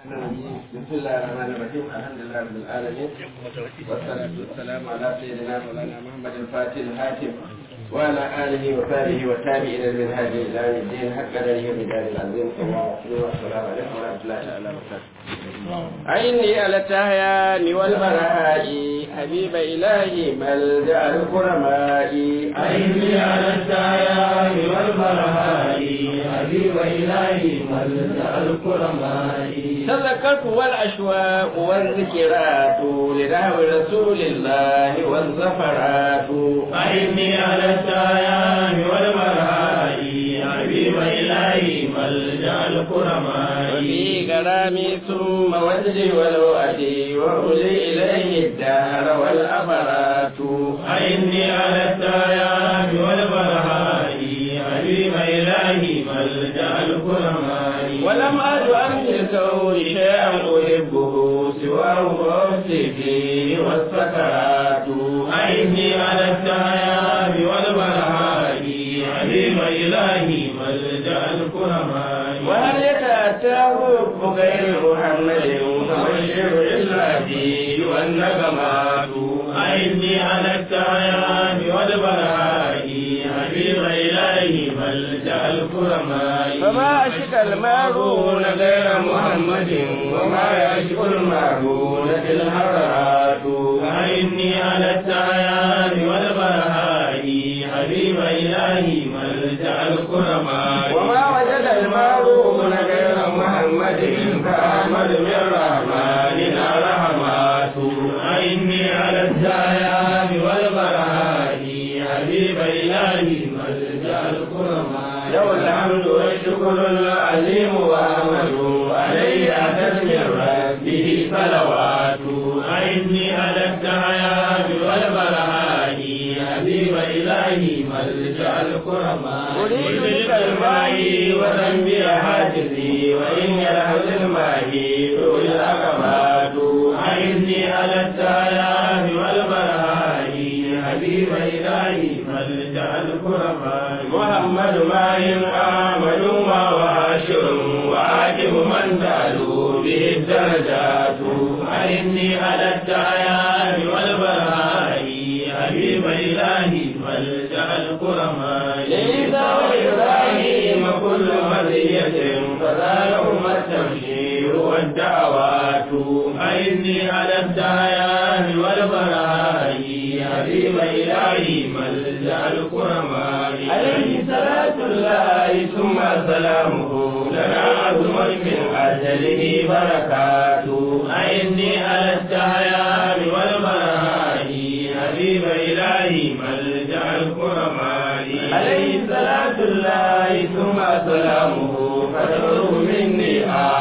بسم الله الرحمن الرحيم الحمد لله رب العالمين والصلاة والسلام على سيدنا مولانا محمد الفاتح الحاتم وعلى آله وصحبه والتابعين من هذه إلى يوم الدين حق قدره ومدار العظيم والسلام عليكم ورحمة الله تعالى وبركاته عيني على التهيان والبراء حبيب إلهي ملجأ الكرماء عيني على التهيان والبراء حبيب إلهي ملجأ الكرماء تذكرت والأشواق والذكرات لنحو رسول الله والزفرات عيني على التهيان والبراء حبيب إلهي ملجأ الكرماء وفي كلامي ثم وجهي ولو أتي وأولي إليه الدهر والأبرات عيني على التهيان والبراء حبيب إلهي ملجأ الكرماء ولم أد أن الكون شيئا أحبه سواه وأوصي فيه والسكرات عيني على التهيان والبراء حبيب إلهي ملجأ الكرماء وهل يتأتاه غير محمد فبشر إلا به والنغمات عيني على التهيان والبراء حبيب إلهي ملجأ الكرماء فما أشك المارون غير محمد وما يشك المارون الهرات عيني على التهيان والبراء حبيب إلهي ملجأ الكرماء وما وجد المارون غير محمد فأحمد من رحماننا رحمات عيني على التهيان والبراء حبيب إلهي ملجأ الكرماء له الحمد والشكر العليم وأحمد عليه أتت من ربه صلوات عيني على التهيان والبراء حبيب إلهي ملجأ الكرماء أريد بك الماء وذنبي حاجزي وإن يلحظ الماء ذو الأقبات عيني على التهيان والبراء حبيب إلهي ملجأ الكرماء محمد ما آمن ما واشر وعاجب من تعلو به الدرجات عيني على التهيان والبراء حبيب إلهي ملجأ الكرماء عيسى وإبراهيم كل مرية فذلهم التبشير والدعوات عيني على التهيان والبراء حبيب إلهي ملجأ الكرماء عليه صلاة الله ثم سلامه لنا عظم من أجله بركات عيني على التهيان والبراء حبيب إلهي ملجأ الكرماء عليه صلاة الله ثم سلامه فتره مني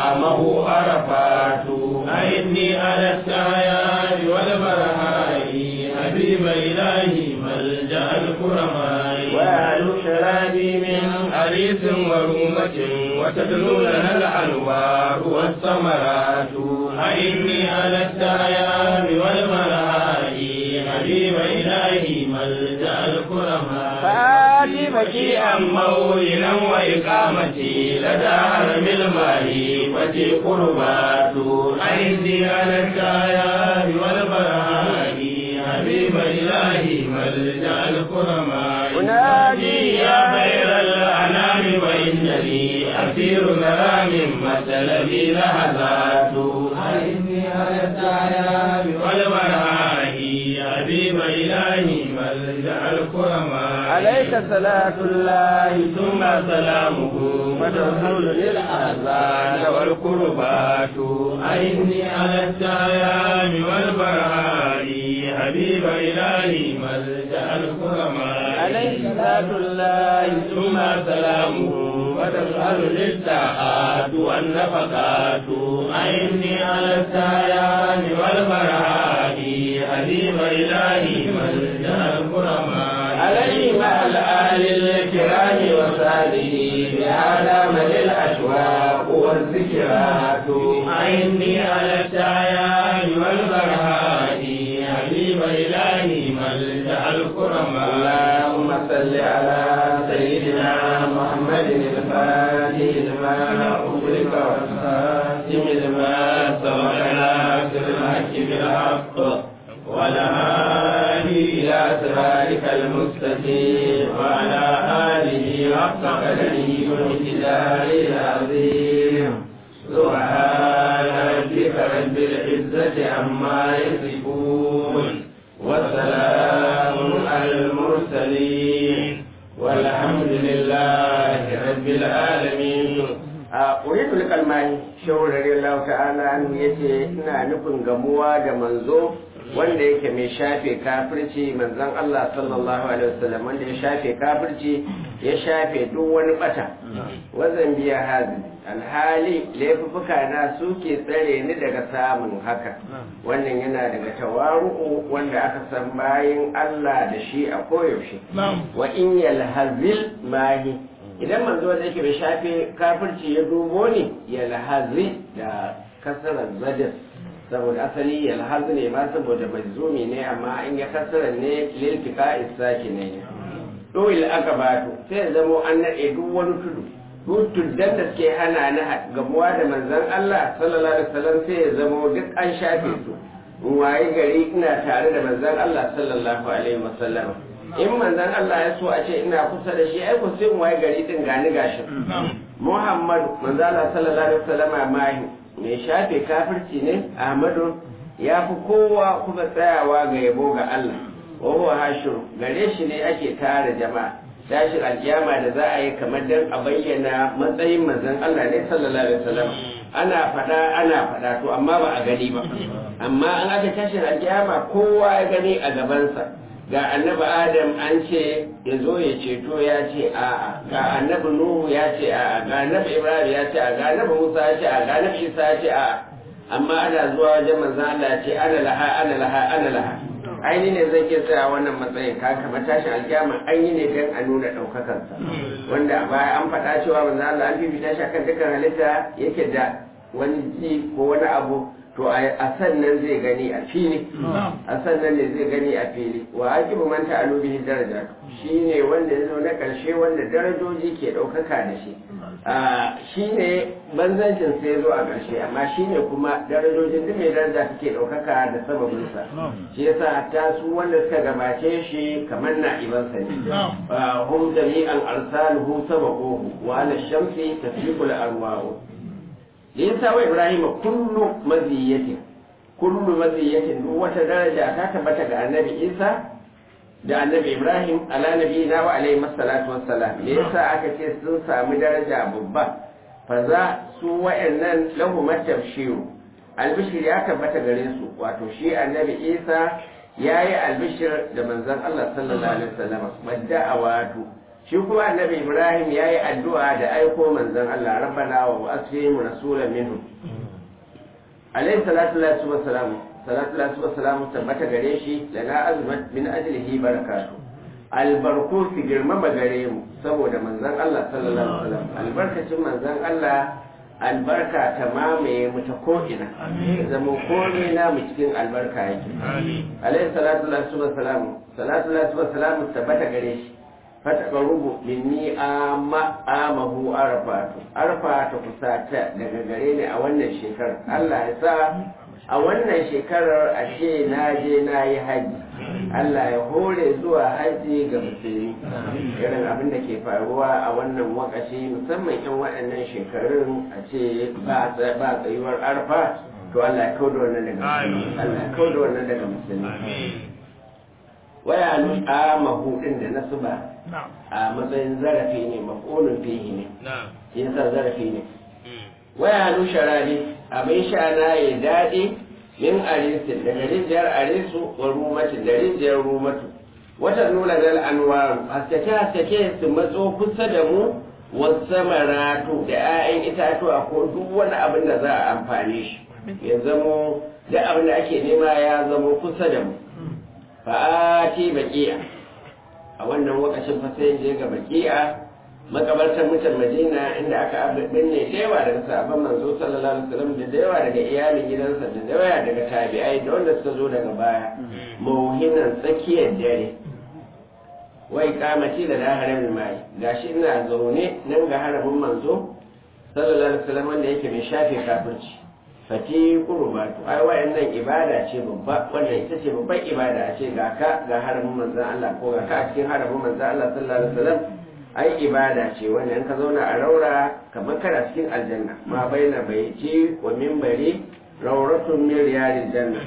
آمه عرفات عيني على التهيان والبراء حبيب إلهي ملجأ الكرماء وأهل شرابي من حريص ورومة وتدنو لنا الأنوار والثمرات عيني على التهيان والبراء حبيب إلهي ملجأ الكرماء فآتي بكيئا موئلا وإقامتي لدى حرم الماء فتي قربات عيني على التهيان والبراء حبيب إلهي ملجأ الكرماء أنادي يا خير الأنام وإنني أسير نرى من مثلبي لحظات عيني على التهيان والبراء حبيب إلهي ملجأ الكرماء عليك صلاة الله ثم سلامه فترسل للأحزان والقربات عيني على التهيان والبراء حبيب إلهي ملجأ الكرماء عليه صلاة الله ثم سلامه وتسأل للساعات والنفقات عيني على التهيان والبراء حبيب إلهي ملجأ الكرماء عليه مع الآل الكرام وصحبه بهذا من الأشواق والذكرات عيني على التهيان والبراء حبيب إلهي ملجأ الكرماء اللهم صل على سيدنا محمد الفاتح لما أغلق والخاتم لما سبقنا بالحق بالحق والهادي إلى صراطك المستقيم وعلى آله حق قدره والمقدار العظيم سبحان ربك رب العزة عما يصفون وسلام على المرسلين والحمد لله رب العالمين a uridu kalmani shehu radiyallahu ta'ala anhu yace ina nufin gamuwa da manzo wanda yake mai shafe kafirci manzon Allah sallallahu alaihi wasallam wanda ya shafe kafirci ya shafe duk wani bata wazan biya hazi alhali laifuka na suke tsare ni daga samun haka wannan yana daga tawaru'u wanda aka san bayin Allah da shi a koyaushe wa in yalhazil mahi idan manzo wanda yake bai shafe kafirci ya dubo ni yalhazi da kasarar zadin saboda asali yalhazi ne ma saboda majzumi ne amma in ya kasara ne liltika isaki ne doil aka bato sai ya zamo an naɗe duk wani tudu duk tuddan da suke hana ni gamuwa da manzon Allah sallallahu alaihi wasallam sai ya zamo duk an shafe su in waye gari ina tare da manzon Allah sallallahu alaihi wasallam in manzon Allah ya so a ce ina kusa da shi ai ku sai in waye gari din gani gashi Muhammadu manzon Allah sallallahu alaihi wasallam mahi mai shafe kafirci ne Ahmadu ya fi kowa kuma tsayawa ga yabo ga Allah wa huwa hashiru gare shi ne ake tara jama'a tashin alkiyama da za a yi kamar dan a bayyana matsayin manzon Allah ne sallallahu alaihi wasallam ana fada ana fada to amma ba a gani ba amma an aka tashin alkiyama kowa ya gani a gabansa ga annabi adam an ce ya zo ya ceto ya ce a'a ga annabi nuhu ya ce a'a ga annabi ibrahim ya ce a'a ga annabi musa ya ce a'a ga annabi isa ya ce a'a amma ana zuwa wajen manzon Allah ya ce ana laha ana laha ana laha aini ne zai ke tsaya wannan matsayin ka kamar tashin alkiyama an yi ne don a nuna ɗaukakarsa wanda a baya an faɗa cewa manzo Allah an fifita shi akan dukkan halitta yake da wani ji ko wani abu to a sannan zai gani a fili a sannan ne zai gani a fili wa aqibu man ta'alu bihi daraja shine wanda ya zo na karshe wanda darajoji ke ɗaukaka da shi shine banzancin sai ya zo a ƙarshe amma shine kuma darajojin duk mai daraja suke ɗaukaka da sababinsa shi yasa ta su wanda suka gabace shi kamar na ibansa ne hum jami'an arsaluhu sabaquhu wa ala shamsi tasbiqul arwahu yasa wa ibrahim kullu maziyatin kullu maziyatin duk wata daraja ta tabbata ga annabi isa da annabi ibrahim ala nabi na wa alaihi masallatu wassalam me yasa aka ce sun samu daraja babba fa za su wa'annan lahu matabshiru albishir ya tabbata gare su wato shi annabi isa ya yi albishir da manzon allah sallallahu alaihi wasallam madda awatu shi kuma annabi ibrahim ya yi addu'a da aiko manzon allah rabbana wa asfihim rasulan minhum alaihi salatu wa salam salatu lasu wa salamu tabbata gare shi lana azmat min ajlihi barakatu albarku fi girmama gare mu saboda manzon Allah sallallahu alaihi wasallam albarkacin manzon Allah albarka ta mamaye mu ta ko'ina zama komai na mu cikin albarka yake alaihi salatu lasu wa salamu salatu lasu wa salamu tabbata gare shi fata rubu minni amma amahu arfatu arfa ta kusata daga gare ni a wannan shekarar Allah ya sa a wannan shekarar a ce na je na yi haji Allah ya hore zuwa haji ga musulmi irin abin da ke faruwa a wannan wakashi musamman yan waɗannan shekarun a ce ba tsayuwar arfa to Allah ya kauda wannan daga musulmi Allah ya kauda wannan daga musulmi waya a mahudin da nasu ba a matsayin zarafi ne makonin fihi ne yasa zarafi ne waya nusharari abin sha na ya daɗe min arisin daga rijiyar arisu wa rumatin da rijiyar rumatu wata nuna zal anwaru haskake haskake su matso kusa da mu wasu maratu da 'ya'yan itatuwa ko duk wani abin da za a amfani shi ya zamo da abin da ake nema ya zamo kusa da mu fa'ati baqiya a wannan lokacin fa sai je ga baqiya makabartar mutan madina inda aka binne da yawa daga sahabban manzo sallallahu alaihi wasallam da da yawa daga iyalin gidansa da da yawa daga tabi'ai da wanda suka zo daga baya mauhinan tsakiyar dare wai kamati da da haramin mai gashi ina zaune nan ga haramin manzo sallallahu alaihi wasallam wanda yake mai shafe kafirci fati qurbatu ai wayannan ibada ce babba wannan ita ce babban ibada a ce ga ka ga haramin manzon Allah ko ga ka a cikin haramin manzon Allah sallallahu alaihi wasallam ai ibada ce wannan ka zauna a raura kamar kana cikin aljanna ma baina baiti wa minbari rawratun min riyadil janna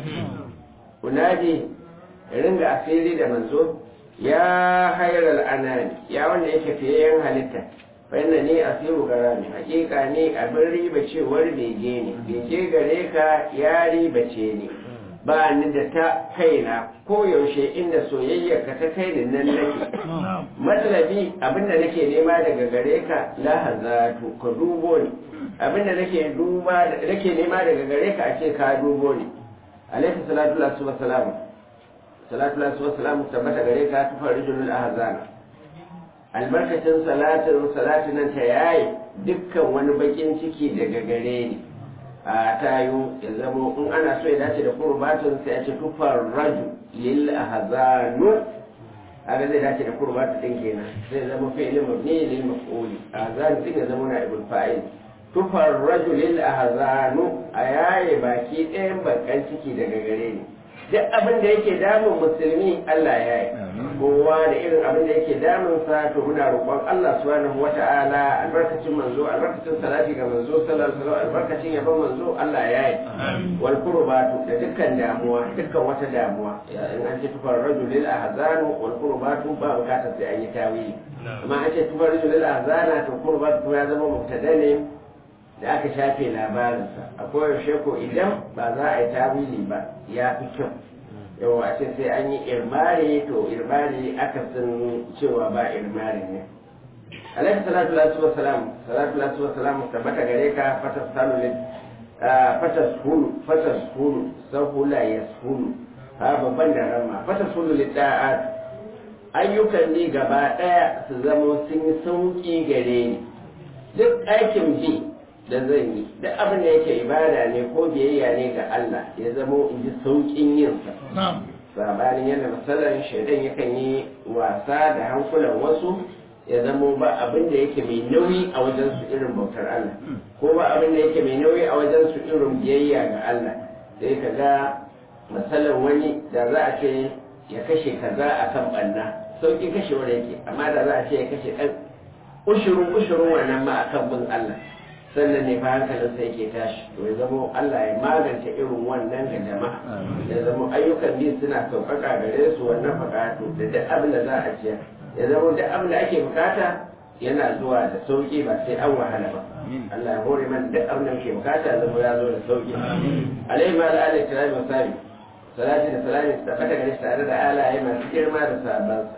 unadi ringa asiri da manzo ya hayral anani ya wanda yake fiyayen halitta fa'inda ne a siru gara ne hakika ne abin riba cewar bege ne bege gare ka ya riba ce ne ba ni da ta kaina ko yaushe inda soyayya ka ta kai ni nan nake matsalabi abinda nake nema daga gare ka la hazatu ka dubo ni abinda nake duba nake nema daga gare ka a ce ka dubo ni alaihi salatu wa salam salatu wa salam tabbata gare ka tufar rijulul ahzana albarkacin salatin salatin nan ta yayi dukkan wani bakin ciki daga gare ni a tayo ya zamo in ana so ya dace da kurbatun sai a ce tufar raju lil ahzanu haka zai dace da kurbatun din kenan zai zama fi'il mabni lil maf'uli ahzan din ya zama na ibul fa'il tufar raju lil ahzanu a yaye baki ɗayan bakan ciki daga gare ni duk abin da yake damun musulmi Allah ya yi kowa da irin abin da yake damun sa to muna roƙon Allah subhanahu wata'ala albarkacin manzo albarkacin salati ga manzo sallallahu alaihi wasallam albarkacin yabon manzo Allah ya yi wal qurbatu da dukkan damuwa dukkan wata damuwa in an ce tufar rajulil ahzanu wal qurbatu ba bukatar sai an yi tawili amma an ce tufar rajulil ahzana to qurbatu ya zama mubtada ne da aka shafe labarinsa a koyaushe ko idan ba za a yi tawili ba ya fi kyau yau a ce sai an yi irmari to irmari aka san cewa ba irmari ne alaihi salatu lasu wa salam salatu lasu wa salam tabbata gare ka fatas salu fatas hulu fatas hulu sahula ya hulu ha babban da rama fatas hulu lidda'at ayyukan ne gaba daya su zama sun yi sauki gare ni duk aikin bi da zan yi duk abin da yake ibada ne ko biyayya ne ga Allah ya zamo in ji sauƙin yin sa sabanin yadda masalan shaidan yakan yi wasa da hankulan wasu ya zamo ba abin da yake mai nauyi a wajen su irin bautar Allah ko ba abin da yake mai nauyi a wajen su irin biyayya ga Allah sai ka ga masalan wani da za a ce ya kashe kaza a kan ɓanna sauƙin kashewar yake amma da za a ce ya kashe ɗan ushurun ushurun wannan ma akan bin Allah sannan ne fa hankalinsa yake tashi to ya zamo Allah ya magance irin wannan ga jama'a ya zamo ayyukan biyu suna sauƙaƙa gare su wannan buƙatu da duk abin da za a ciyar ya zamo duk abin da ake buƙata yana zuwa da sauƙi ba sai an wahala ba Allah ya hore mana duk abin da muke buƙata zamo ya zo da sauƙi alaihi ma da alaihi kirami wa sabi salati da salami su tabbata gare shi tare da alaye masu girma da sabansa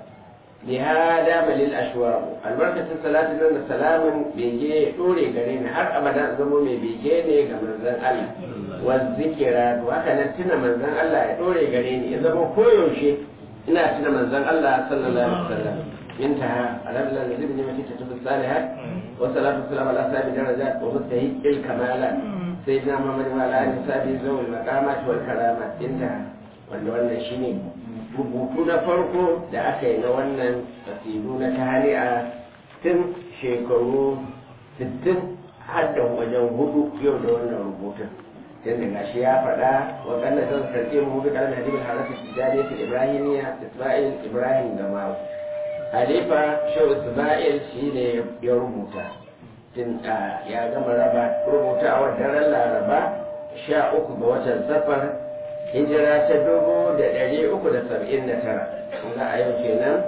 بهذا بل الأشواق البركة الصلاة لنا سلام بيجي دوري قرين har abada zamo mai bege ne ga manzon Allah والذكرات وهكذا tuna manzon Allah ya dore gare ni ya zama koyaushe ina tuna manzon Allah sallallahu alaihi wasallam انتهى على الله الذي بنعمته تتم الصالحات والصلاة والسلام على أصحاب الدرجات ومستهيء الكمالات سيدنا محمد وعلى آله وصحبه ذوي المقامات والكرامات انتهى wanda wannan shine rubutu na farko da aka yi na wannan kasidu na tari'a tun shekaru 60 har da wajen hudu yau da wannan rubutun tun da gashi ya faɗa wa kalla zan karɓe mu bi kalmar hadibul harasa tijariya ta ibrahimiya isma'il ibrahim gamawa halifa shehu isma'il shi ne ya rubuta tun ya gama raba rubuta a wadda laraba sha uku ga watan safar hijira ta dubu da ɗari uku da saba'in da tara ga a yau kenan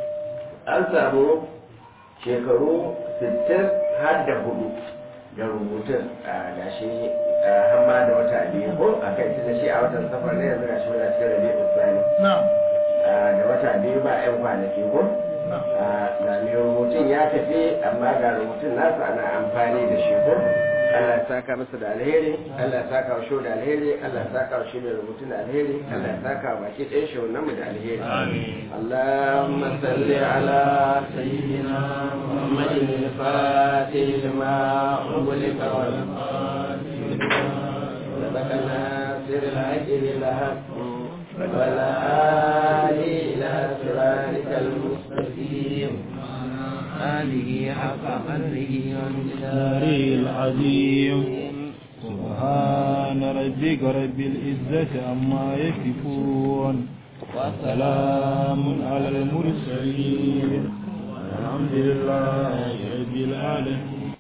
an samu shekaru sittin har da hudu da rubutun a gashi hamma da wata biyu ko a kai da shi a watan safar ne yanzu gashi muna cikin rabi usmani da wata biyu ba yan kwanaki ko ga mai rubutun ya tafi amma ga rubutun nasa ana amfani da shi ko Allah ya saka masa da alheri Allah ya saka wa shi da alheri Allah ya saka wa shi mai rubutun da alheri Allah ya saka wa baki ɗayan shi wannan mu da alheri Allahumma salli ala sayyidina Muhammadin al-Fatih lima ughliqa wal sabaqana sirr al-haqi bil-haqq ولا آلي إلى صراطك المستقيم آله حق قدره ومقداره العظيم سبحان ربك رب العزة عما يصفون وسلام على المرسلين الحمد لله رب العالمين